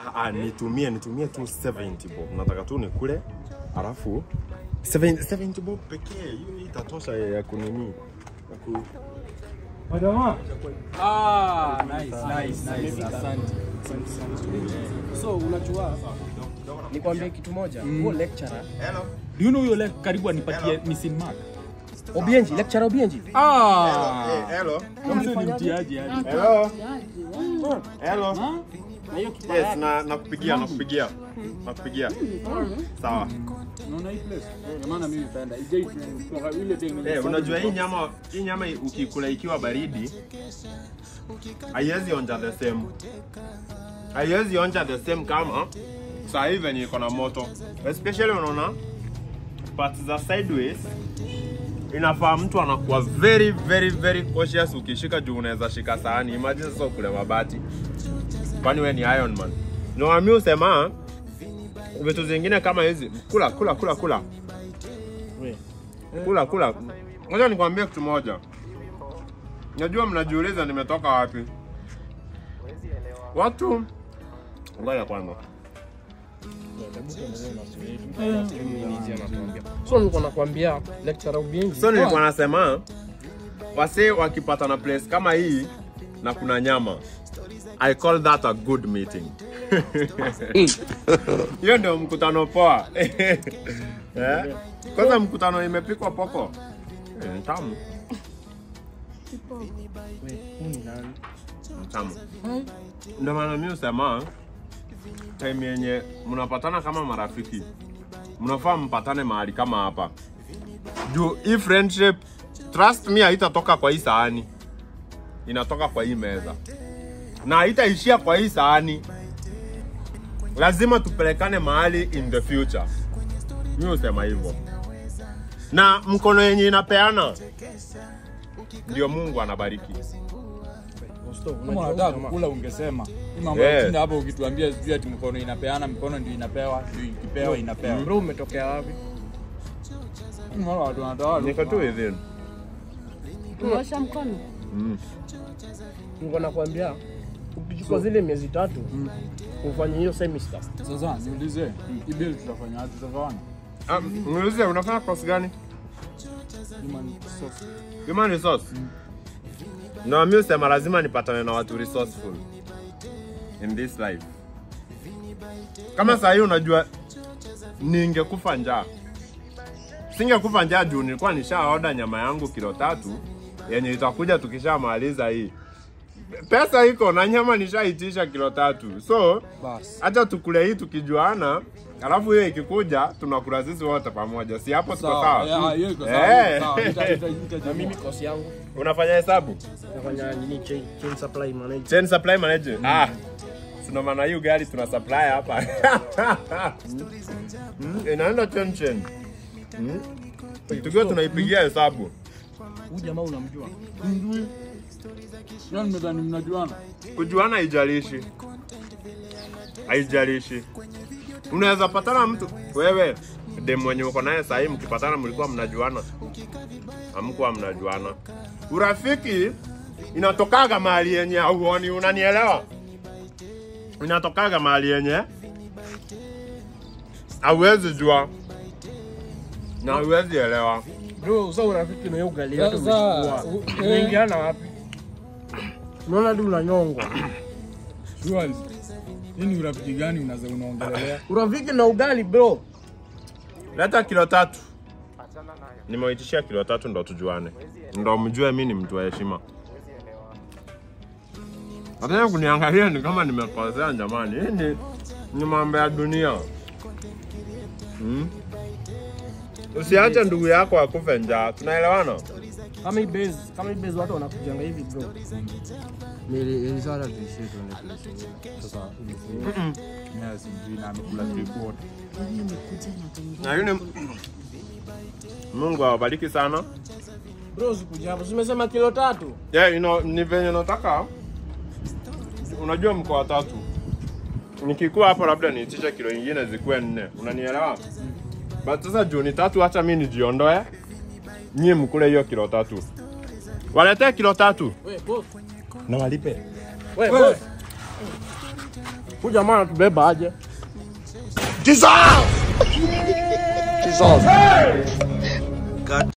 Ah, ah, nitumie nitumie tu 70 bob. Nataka tu nikule alafu 70 70 bob pekee hiyo itatosha ya ya kunini. Ya ku- Madama. Ah, nice, nice, nice. Asante. So unajua nikwambie kitu moja, huo lecturer Do you know huyo like karibu anipatie missing mark? Obienji, lecturer Obienji. Ah. Eh, hello. Mse ni mtiaji yani. Hello. Hello. Na hiyo kipa Yes, na nakupigia nakupigia. Nakupigia. Sawa. Unaona hii place? Kwa maana mimi napenda. Ije kwa ile thing. Eh, unajua hii nyama hii nyama ukikula ikiwa baridi haiwezi onja the same. Haiwezi onja the same kama saa hii venye iko na moto. Especially unaona parts za sideways inafaa mtu anakuwa very very very cautious ukishika juu unaweza shika sahani. Imagine sasa ukule mabati. Kwani wewe ni Iron Man. No, mimi usema vitu zingine kama hizi kula kula kula kula kula kula. Ngoja nikwambie kitu moja. Najua mnajiuliza nimetoka wapi. Watu ngoja kwanza. So nilikuwa nakwambia lecturer Obienji. So nilikuwa nasema wasee wakipata na place kama hii na kuna nyama. I call that a good meeting. Hiyo ndio mkutano poa. Eh? Kwanza mkutano imepikwa poko. Eh, ni tamu. Ni tamu. Ndio maana mimi husema time yenye mnapatana kama marafiki, mnafaa mpatane mahali kama hapa juu hii friendship, trust me, haitatoka kwa hii sahani, inatoka kwa hii meza na haitaishia kwa hii sahani. Lazima tupelekane mahali in the future. Mimi husema hivyo, na mkono yenye inapeana ndio Mungu anabariki. Kama unataka kukula ungesema. Hii mambo Eh. ya kushinda hapo ukituambia sijui ati mkono inapeana, mkono ndio inapewa, ndio ikipewa inapewa. Bro, umetokea wapi? Unaona watu wanatoa Niko tu within. Umeosha mkono? Mm. Nilikuwa nakwambia ukichukua zile miezi tatu ufanye hiyo semester. Sasa niulize, hii bill tutafanya aje tutafanya? Ah, niulize unafanya course gani? Human resource. Human resource. No, mimi husema lazima nipatane na watu resourceful in this life. Kama saa hii unajua ningekufa njaa. Singekufa njaa juu nilikuwa nishaoda nyama yangu kilo tatu yenye itakuja tukishamaliza hii. Pesa iko na nyama nishaitisha kilo tatu. So, Bas. hata tukule hii tukijuana, alafu hiyo ikikuja tunakula sisi wote pamoja. Si hapo tuko Sawa. sawa? Yeah, hiyo iko Eh. sawa. Sawa. Ita ita ita Na mimi kosi yangu Unafanya hesabu? nafanya nini chain, chain supply manager. Chain supply manager. Ah. Sina maana hiyo gari tuna supply hapa. Mm, Inaenda chain chain. Mm. Tukiwa tunaipigia hesabu. Huyu jamaa unamjua? Yaani nimedhani mnajuana. Kujuana haijalishi. Haijalishi. Unaweza patana mtu wewe dem mwenye uko naye sahii, mkipatana mlikuwa mnajuana, hamkuwa mnajuana. Urafiki inatokaga mahali yenye hauoni, unanielewa? Inatokaga mahali yenye hauwezi jua na hauwezi elewa. Bro, sasa urafiki na hiyo ugali yote Sasa, umechukua. u- Unaingiana wapi? Unaona hadi unanyongwa. Surely. Hii ni urafiki gani unaza unaongelelea? Urafiki na ugali bro. Leta kilo tatu. Nimewaitishia kilo tatu ndo tujuane, ndo mjue mi ni mtu wa heshima. Nataka kuniangalia ni kama nimekosea jamani. Hii ni, ni mambo ya dunia hmm? Usiache ndugu yako akufe njaa, tunaelewana? Kama hii base, kama hii base watu wanakujanga hivi bro. Nilisara tuishie tuende tuishie. Sasa ulifua. Mimi sijui na amekula three quarter. Na yule Mungu awabariki sana. Bro, sikuja hapo. Simesema kilo tatu. Yeah, you know, ni venye nataka unajua mko watatu nikikuwa hapo labda niitishe kilo ingine zikuwe nne unanielewa but sasa juu ni tatu hacha mi nijiondoe nyie mkule hiyo kilo tatu waletee kilo tatu Wewe boss. na walipe Wewe boss. Huyu jamaa anatubeba aje? Dissolve! Dissolve.